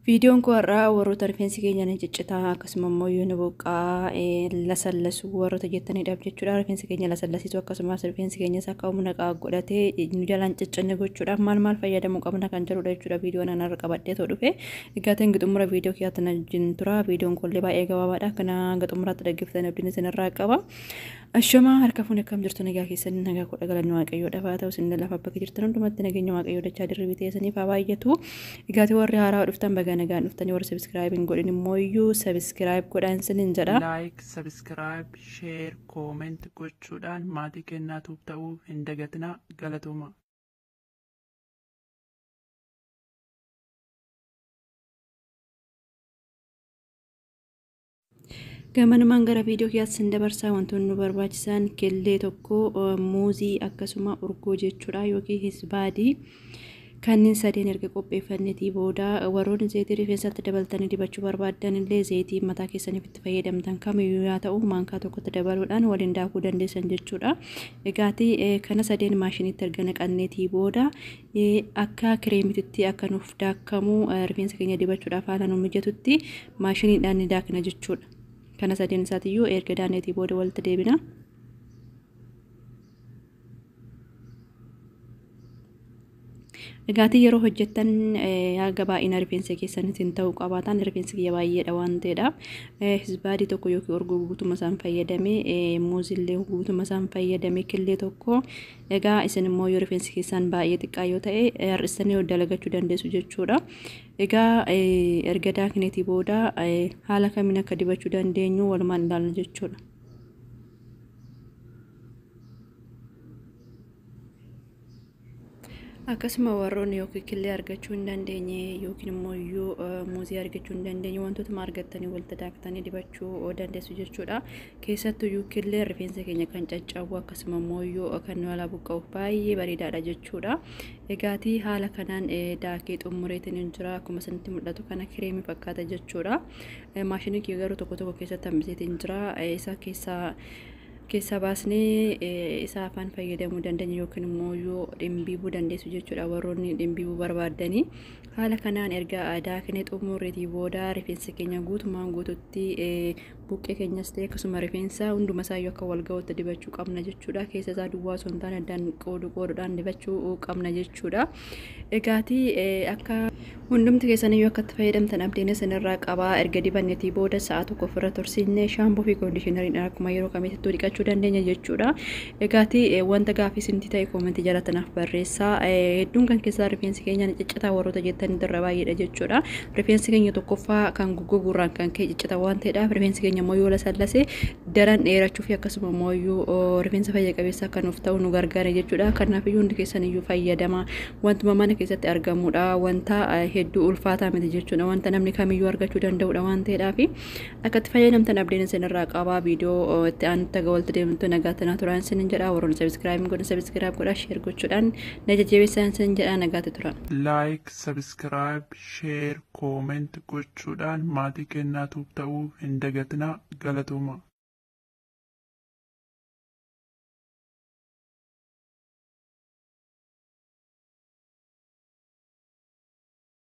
Viidiyoon kun har'aa warroota rifeensi keenya ni ciccitaa akkasuma immoo yoo ni boqqaa lasallasu warroota jettaniidhaaf jechuudha. Rifeensi keenya lasallasiisu akkasumas rifeensi keenyas akka humna godhatee nu jalaan ciccinne gochuudhaaf maal maal fayyadamuu qabna kan jedhudha jechuudha. Viidiyoon ana irra qabadhee too dhufe egaa ta'in gixumura viidiyoo kiyyaatti na wajjin tura. Viidiyoon kun illee baay'ee gabaabaadha. Kana gixumuraatti dhaggeeffatanii abdiin isin irraa qaba. Ashamaa harka fuun akkam jirtu nagaa keessanii nagaa kudha galanni waaqayyoodhaaf haa ta'u isin lafa bakka jirtan hundumatti nageenya waaqayyoo dachaa dirribii teessaniif haa baay'atu. Egaa warri haaraa dhuftan baga nagaan dhuftanii warri sabiskiraayibiin godhin immoo iyyuu sabiskiraayib godhaan isiniin jedha. laayik sabiskiraayib sheer kooment gochuudhaan maatii kennaatuuf ta'uu hin dagatinaa galatooma. Gamanumaan gara viidiyoo kiyyaatti sin dabarsaa wantoonni nu barbaachisan killee tokko muuzii akkasuma urgoo jechuudha yookiin hisbaadii. kanneen sadeen erga qopheeffannetii booda warroonni zeetii rifeensatti dabaltanii dibachuu barbaadan illee zeetii mataa keessaniif itti fayyadamtan kamiyyuu yaa ta'u maankaa tokkotti dabaluudhaan waliin daakuu dandeessan jechuudha. Egaati kana sadeen maashiniitti erga naqanneetii booda akka kireemititti akka nuuf daakamu rifeensa keenya dibachuudhaaf haala nu mijatutti maashiniidhaan ni daakna jechuudha. Kana sadeen isaatiyyuu erga daanneetii booda walitti deebina. Dhugaatii yeroo hojjettan haga baay'ina rifeensa keessaniitiin ta'uu qabaatan rifeensi kiyya baay'eedha waan ta'eedhaaf hisbaadii tokko yookiin urgoo guutuma isaan fayyadame muuzillee guutuma isaan fayyadame killee tokko egaa isin immoo yoo rifeensi keessan baay'ee xiqqaa yoo ta'e har'istanii dalagachuu dandeessu jechuudha. Egaa erga daakneetii booda haala kamiin akka dibachuu dandeenyu walumaan ilaalna jechuudha. akkasuma warroonni yookiin killee argachuu hin dandeenye yookiin immoo iyyuu muuzii argachuu hin dandeenye wantoota argattanii walitti daaktanii dibachuu dandeessu jechuudha. Keessattuu iyyuu killee rifeensa keenya kan caccabu akkasuma immoo iyyuu kan nu alaa buqqa'uuf baay'ee bareedaadha jechuudha. Egaatii haala kanaan daakee xumureetiin hin jira akkuma isinitti mul'atu kana kireemii fakkaata jechuudha. Maashinii kiyya garuu tokko tokko keessatti hambiseetiin jira isa keessaa keessa baasnee isa afaan fayyadamuu dandeenya yookiin immoo yoo dhimbiibuu dandeessu jechuudha warroonni dhimbiibuu barbaadanii haala kanaan erga daaknee xumurreetii booda rifeensa keenya guutumaan guututti buqqee keenyas ta'e akkasuma rifeensa hunduma isaayyuu akka wal ga'utti dibachuu qabna jechuudha keessa isaa duwwaa osoo hin taane addaan qoodu qooduudhaan dibachuu qabna jechuudha egaatii akka hundumti keessaniyyuu akka itti fayyadamtan abdiin isinirraa qabaa erga dibanneetii booda sa'a tokko ofirra tursiisnee shaampoo fi koondishinariin akkuma yeroo kamiittuu dhiqachuu argachuu dandeenya jechuudha. Egaati wanta gaafii isinti ta'e koomentii jalatanaaf barreessaa. Hedduun kan keessaa rifeensi keenya ni ciccitaa warroota jettan irra baay'eedha jechuudha. Rifeensi keenya tokkoffaa kan goggogurraan kan ka'e ciccita waan ta'eedhaaf rifeensi keenya immoo yoo lasallase daran dheerachuu fi akkasuma immoo iyyuu rifeensa fayya qabeessa akka nuuf ta'u nu gargaara jechuudha. Kanaaf iyyuu hundi keessan iyyuu fayyadama. Wantuma mana keessatti argamudha. Wanta hedduu ulfaataa miti jechuudha. Wanta namni kamiyyuu argachuu danda'udha waan ta'eedhaaf akka itti fayyadamtan abdiin isinirraa qabaa viidiyoo itti aanutti aga walitti deemtu nagaa tanaa turan sin jedha warroon sabiskiraayib godhan sabiskiraayib godha sheer gochuudhaan na jajjabeessan sin jedha nagaatti turan. laayik sabiskiraayib sheer kooment gochuudhaan maatii kennaatuuf ta'uu hin dagatinaa galatooma.